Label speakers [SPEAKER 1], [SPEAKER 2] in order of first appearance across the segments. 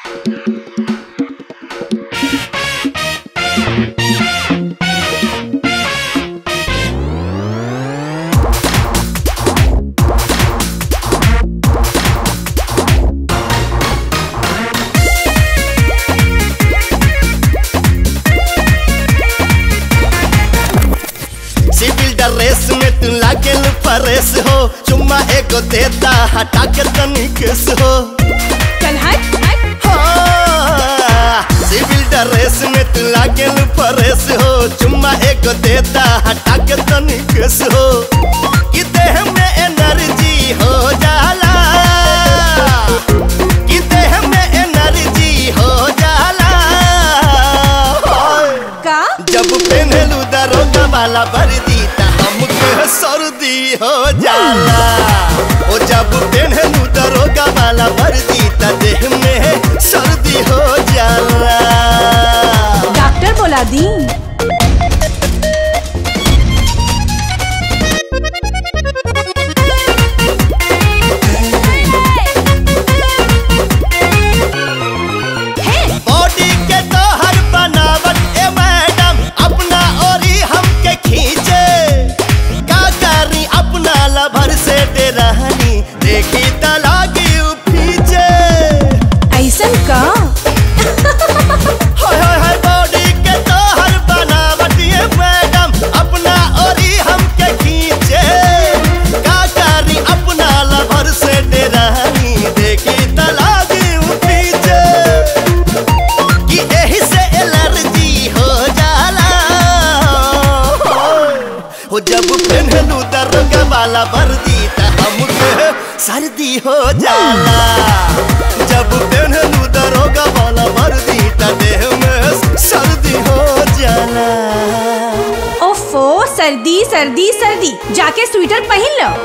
[SPEAKER 1] CIBIL dress में तू लागेल परेस हो चुम्मा एगो देता हटा के तनी केस हो
[SPEAKER 2] चल हट हट
[SPEAKER 1] हाँ, सिविल ड्रेस में तू लागेल परेस हो चुम्मा एगो देता हटा के तनी केस हो कि देह में एनर्जी हो जाला कि देह में एनर्जी हो जाला होय।
[SPEAKER 2] का
[SPEAKER 1] जब पहनलू दरोगा वाला वर्दी त हमके सर्दी हो जाला ओ जब पहनलू दरोगा वाला वर्दी त देह में सर्दी हो जाला
[SPEAKER 2] डॉक्टर बोला दी
[SPEAKER 1] बॉडी के तोहर बनावट ए मैडम अपना ओरी हमके खींचे का करी अपना लभर से डेरानी देखी त लागी उ पीछे
[SPEAKER 2] ऐसन का
[SPEAKER 1] हाय हाय हाय बॉडी के तोहर बनावट ये मैडम अपना ओरी हमके खींचे का करी अपना लभर से डेरानी देखी त लागी उ पीछे कि एही से एलर्जी हो जाला हो जब पहनलू दरोगा वाला वर्दी त हमके सर्दी हो जाला जब पहनलू दरोगा वाला वर्दी त देह में सर्दी हो जाला
[SPEAKER 2] ओफो सर्दी सर्दी सर्दी जाके स्वेटर पहन लो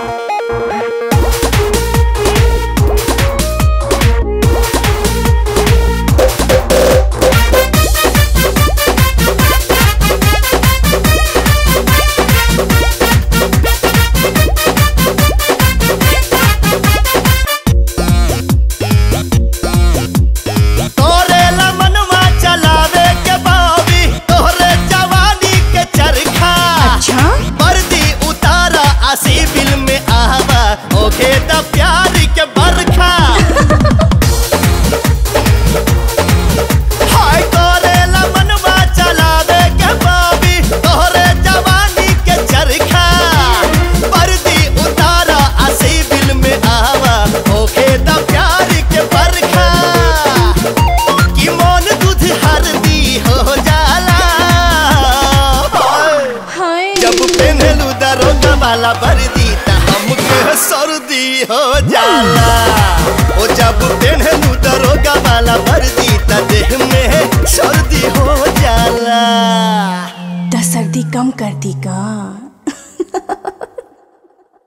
[SPEAKER 1] तोरे मनवा चलावे के बावी तोहरे जवानी के चरखा
[SPEAKER 2] अच्छा
[SPEAKER 1] वर्दी उतारा आसी बिल में आवा ओके द प्यार के बरखा हाय तोरे मनवा चलावे के बाबी तोहरे जवानी के चरखा वर्दी उतारा आसी बिल में आवा ओके द प्यार के बरखा कि मन दूध हरदी हो जाला
[SPEAKER 2] हाय
[SPEAKER 1] जब पहनलू दरोगा वाला वर्दी त हमके सर्दी हो जाला ओ जब पहनलू दरोगा वाला वर्दी त देह में सर्दी हो जाला
[SPEAKER 2] दस सर्दी कम कर दी का